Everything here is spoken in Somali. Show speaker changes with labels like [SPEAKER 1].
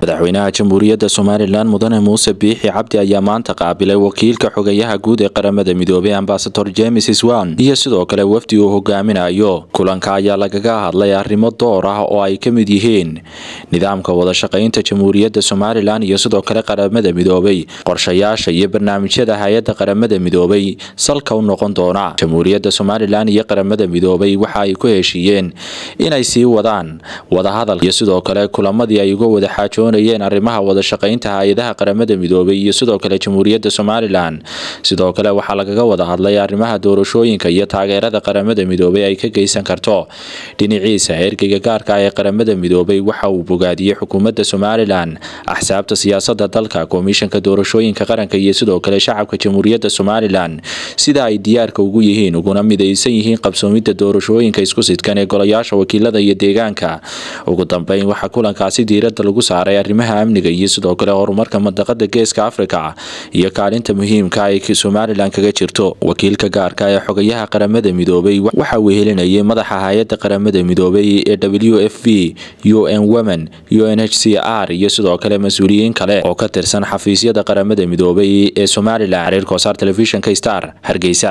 [SPEAKER 1] madaxweynaha jamhuuriyadda somalilan mudane muuse biixi cabdi ayaa maanta qaabilay wakiilka xogayaha guud ee qaramada midoobay ambasador james swan iyo sidoo kale wafdi uu hogaaminayo kulanka ayaa lagaga hadlay arrimo door ah oo ay ka mid yihiin nidaamka wadashaqaynta jamhuuriyadda somalilan iyo sidoo kale qaramada midoobay qorshayaasha iyo barnaamijyada hay-adda qaramada midoobay salka u noqon doona jamhuuriyadda somalilan iyo qaramada midoobay waxa ay ku heshiiyeen inay sii wadaan wadahadal iyo sidoo kale kulamadii ay uga wada xaajoonayeen arrimaha wadashaqaynta hay-adaha qaramada midoobay iyo sidoo kale jamhuuriyadda somalilan sidoo kale waxaa lagaga wada hadlay arrimaha doorashooyinka iyo taageerada qaramada midoobay ay ka geysan karto dhinaciisa ergeyga gaarka ah ee qaramada midoobay waxa uu bogaadiyey xukuumadda somalilan axsaabta siyaasada dalka komishanka doorashooyinka qaranka iyo sidoo kale shacabka jamhuuriyadda somalilan sida ay diyaarka ugu yihiin uguna midaysan yihiin qabsoomidda doorashooyinka isku sidkan ee golayaasha wakiilada iyo deegaanka ugu dambeyn waxaa kulankaasi diiradda lagu saaray arrimaha amniga iyo sidoo kale horumarka mandaqada geeska afrika iyo kaalinta muhiimka ay somalilan kaga jirto wakiilka gaarka ee xogayaha qaramada midoobay waxa uu helinayay madaxa hay-adda qaramada midoobay ee w f v u n women u n h c r iyo sidoo kale mas-uuliyiin kale oo ka tirsan xafiisyada qaramada midoobay ee somalilan xiriir kosaar telefishnka star hargeysa